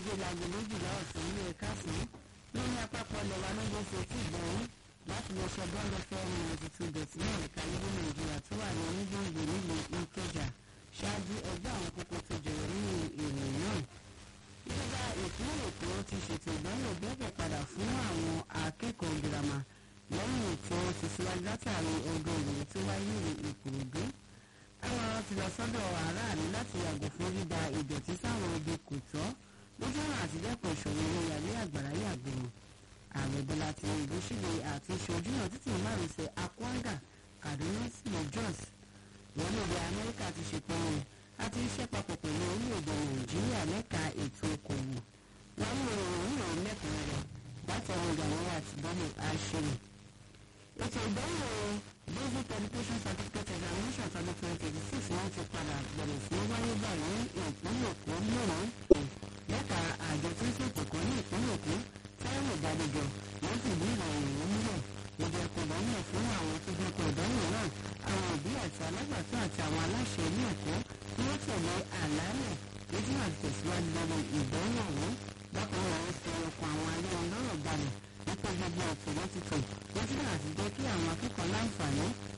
déédéé láago méjìlá ọ̀sán ní ẹ̀ka sí lórí àpapọ̀ lẹ́wà lóde ṣe tí ìgbọ̀nyín láti lọ sọ bọ́ọ̀lù fẹ́ẹ́rì ninety two dot náà ẹ̀ka yìí ní nàìjíríà tó wà ní onígbòǹgbò nílùú ìkẹjà ṣáájú ẹgbẹ́ àwọn kókó tó jẹyọ nínú ìròyìn náà. ìjọba ìpínlẹ̀ èkó ti ṣètò ìdánwò gbẹ́bẹ̀ padà fún àwọn akẹ́kọ̀ọ́ girama lẹ́yìn tí wọ́n ti síwájú látàrí ọdún ìròyìn tó wáyé ní ìkòròdú. àwọn ọ̀rọ̀ ti lọ sọ́dọ̀ aráàlú láti yàgò fún dídá ìdọ̀tí sáwọn ibi kò tọ́ lójú ọ̀nà àtidẹ́kùn ìṣòro ìyàlẹ́ àgbàrá yàgbẹ̀rù ààrẹ bọ́lá tinubu ṣílẹ̀ àti ìṣojú náà títí márùnsẹ̀ akwanga kaduna sílẹ̀ jos lọ́lọ́dẹ amẹ́ríkà ti ṣèpinnu àti iṣẹ́ papọ̀ pẹ̀lú orílẹ̀-èdè nàìjíríà lẹ́ka ètò okòwò wọn mú ìròyìn náà lẹ́kùnrin látọ̀run gàwọ́rọ̀ àti bọ́ọ̀lù àṣírí. ètò ìdánwò basic education certificate examination tọdún twenty twenty six wọn ti padà bẹ̀rẹ̀ sí wáyé báyìí ní ìpínlẹ̀ èkó mìíràn lẹ́ka àjọ tí ń ṣètò kan ní ìpínlẹ̀ èkó táwọn ìdádẹjọ wọn sì bí ìròyìn yìí múlẹ̀ ìjọ kò dáná fún àwọn tó fẹ́ kọ ìdánwò náà àwọn òbí àti alágbàtọ́ àti àwọn aláṣẹ ilé ẹ̀kọ́ tí wọ́n tẹ̀lé àlàálẹ̀ lójú àti tẹ̀síwájú lórí ìdánwò ọ̀hún bákan náà wọ́n fi ọkọ̀ àwọn ayélujára balẹ̀ nípa gbogbo ọ̀tún lọ́tìtò lójú àti jẹ́ kí àwọn akẹ́kọ̀ọ́ láǹfààní